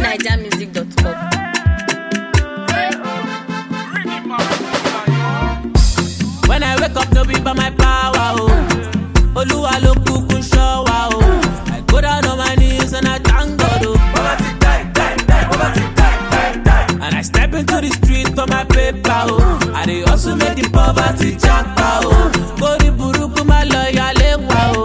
famousnigermusic.com. When I wake up, no be by my power, oh. Oluwa ló kúkú ṣọ́ wa, oh. I go down on my knees and I thank God, oh. And I step into the street for my paper, oh. I dey hustle make the poverty japa, oh. Kórí burúkú má lọ yálé wa, oh.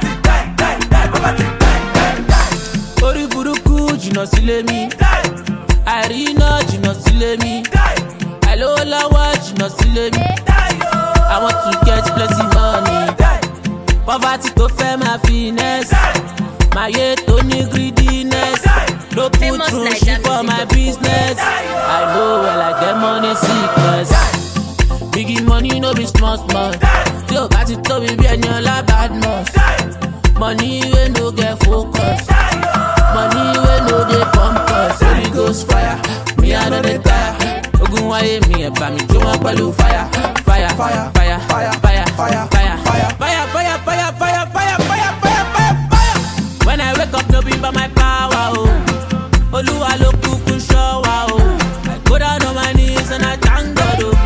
Kórí burúkú jìnnà sílé mi. Àìríná jìnnà sílé mi. Àìlówó lọ́wọ́ jìnnà sílé mi. I want to get plenty money. Poverty tó fẹ́ máa finesse. Màyé tó ní greediness. No put Famous through Naija shit for my music. business. I know well I get money sickness. Biggie money no be small small. Tí o bá ti tóbi bí ẹni ọlá bad must. Money wey no get focus. Money wey no dey pump us. Holy ghost fire, me I no dey tire. Ogun wáyé mi ẹ̀ bá mi jó wọn pẹ̀lú fire. Fire, fire, fire, fire, fire, fire, fire, fire, fire, fire, fire, fire, fire, fire, fire, fire. When I wake up, no be by my power, oh. Olúwa ló kúkú ṣọ́ wa, oh. I go down on my knees and I thank God, oh.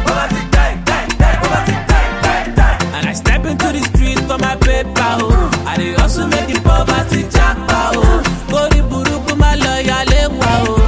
And I step into the street for my paper, oh. I dey hustle make the poverty japa, oh. Kórí burúkú má lọ yálé wa, oh.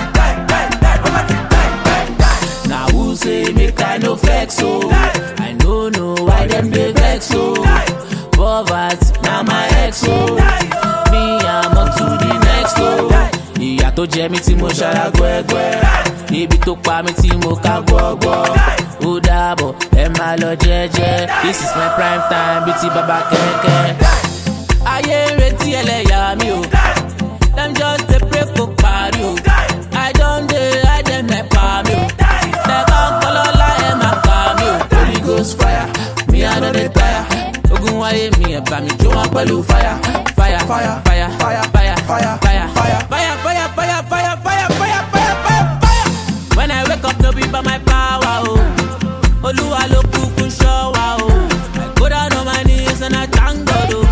Na who say make I no vex, oh. I no know why them dey vex, oh. Poverty na my ex, oh. Me I'm on to the next, oh. Ìyà tó jẹ mí tí mo ṣara gbẹ́gbẹ́. Ibi tó pa mí tí mo ká gbọ́gbọ́. Ó dàbọ̀ ẹ máa lọ jẹ́jẹ́. This is my prime time bíi ti bàbá kẹ̀kẹ́. Ayé ń retí ẹlẹ́yà mi o. Dem just dey pray kó parí o. I don dey hide dem nepa mi o. Lẹ́kọ̀ọ́ kọ́lọ́lá ẹ̀ máa pa mi o. Holy ghost fire, mi I no dey tire. Ogun wáyé mi ẹ̀ bá mi jó wọn pẹ̀lú fire. Fire, fire, fire, fire, fire, fire, fire, fire, fire, fire, fire, fire, fire, fire, fire, fire. When I wake up, no be by my power, oh. Olúwa ló kúkú ṣọ́ wa, oh. I go down on my knees and I thank God, oh.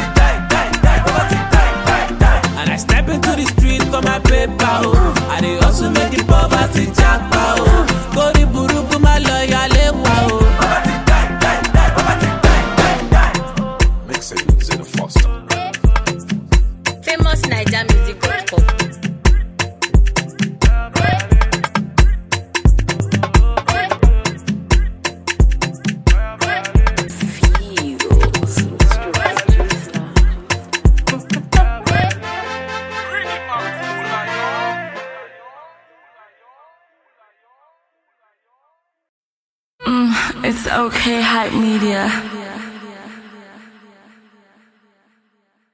And I step into the street for my paper, oh. I dey hustle make the poverty japa, oh. Kórí burúkú má lọ yálé wa, oh. Mixing Zena Foster. famousnigermusic.com. It's okay, hype media.